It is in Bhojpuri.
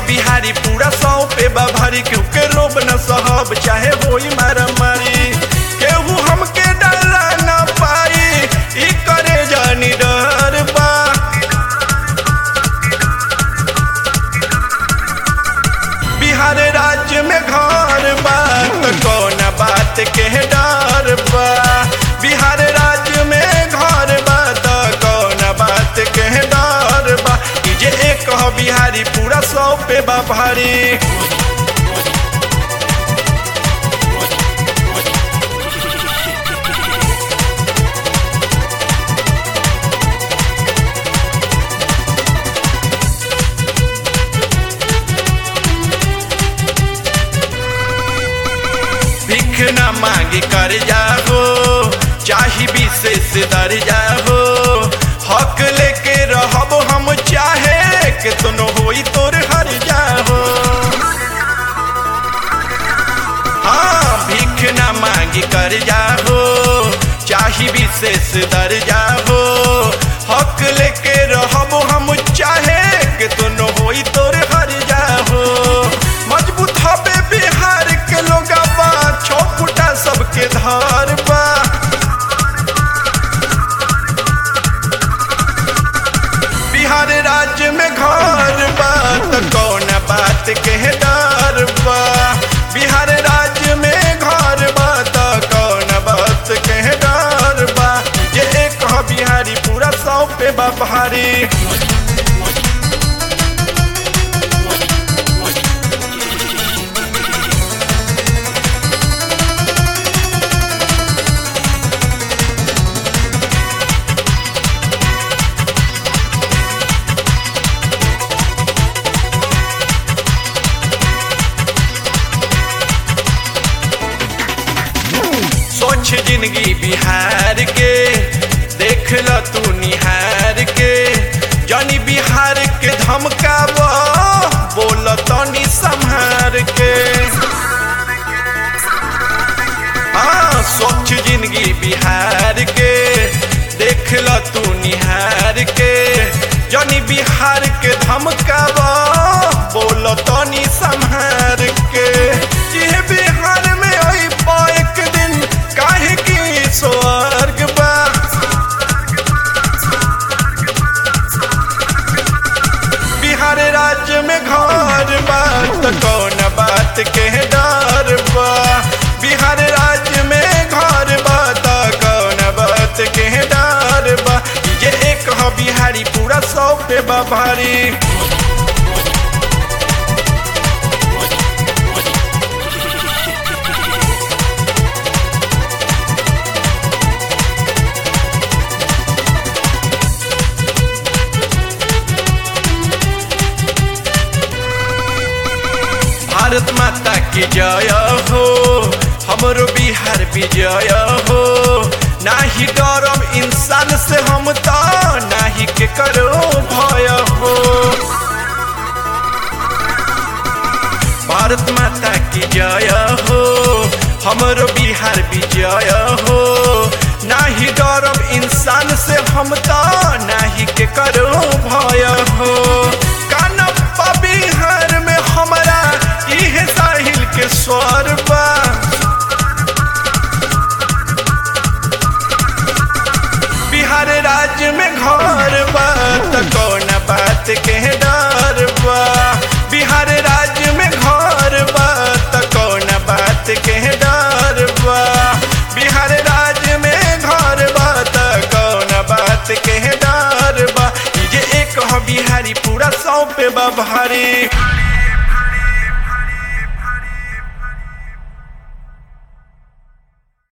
बिहारी पूरा सौ पे बा भारी केहू के रोब न सहब चाहे होई मारा मारी केहू हमके डरा न पाई ई करे जानी डर बा बिहार राज्य में घर बा त कौन बात के डर बा बिहार राज्य में घर बा त कौन बात के डर बा ई जे एक ह बिहारी पूरा सौ पे बा भारी भिख न मांगी कर जाओ चाही विशेष दर जाओ हक लेके रहब हम चाहे के तुनो होई तोर हर जाओ हाँ भिख न मांगी कर जाओ चाही विशेष दर जाओ हक लेके रहब हम चाहे के तुनो होई तोर हर जाओ मजबूत हबे बिहार के लोग बा छो फुटा सबके धार बा बिहार राज्य में घर बा त कौन बात के डर बा बिहार राज्य में घर बा त कौन बात के डर बा जे एक ह बिहारी पूरा सौ पे बा भारी सोच जिंदगी बिहार के देख ल तू निहार के जानी बिहार के धमकाब बोल तनी संहार के हाँ सोच जिंदगी बिहार के देख ल तू निहार के जानी बिहार के धमकाब बोल तनी संहार के ये बिहार में आई एक दिन काहे की स्वर्ग बा बिहार राज्य में घर बा त कौन बात के डर बा बिहार राज्य में घर बा त कौन बात के डर बा ये एक ह बिहारी पूरा सौ पे बा भारी भारत माता की जय हो हमरो बिहार विजय हो नाही डरम इंसान से हम तो नाही के करो भय हो भारत माता की जय हो हमरो बिहार विजय हो नाही डरम इंसान से हम तो नाही के करो भय हो कानप्पा बिहार में हमारा इहे साहिल के स्वर बा बिहार राज्य में घर बा त कौन बात के डर बा बिहार राज्य में घर बा त कौन बात के डर बा बिहार राज्य में घर बा त कौन बात के डर बा ई जे एक ह बिहारी पूरा सौ पे बा भारी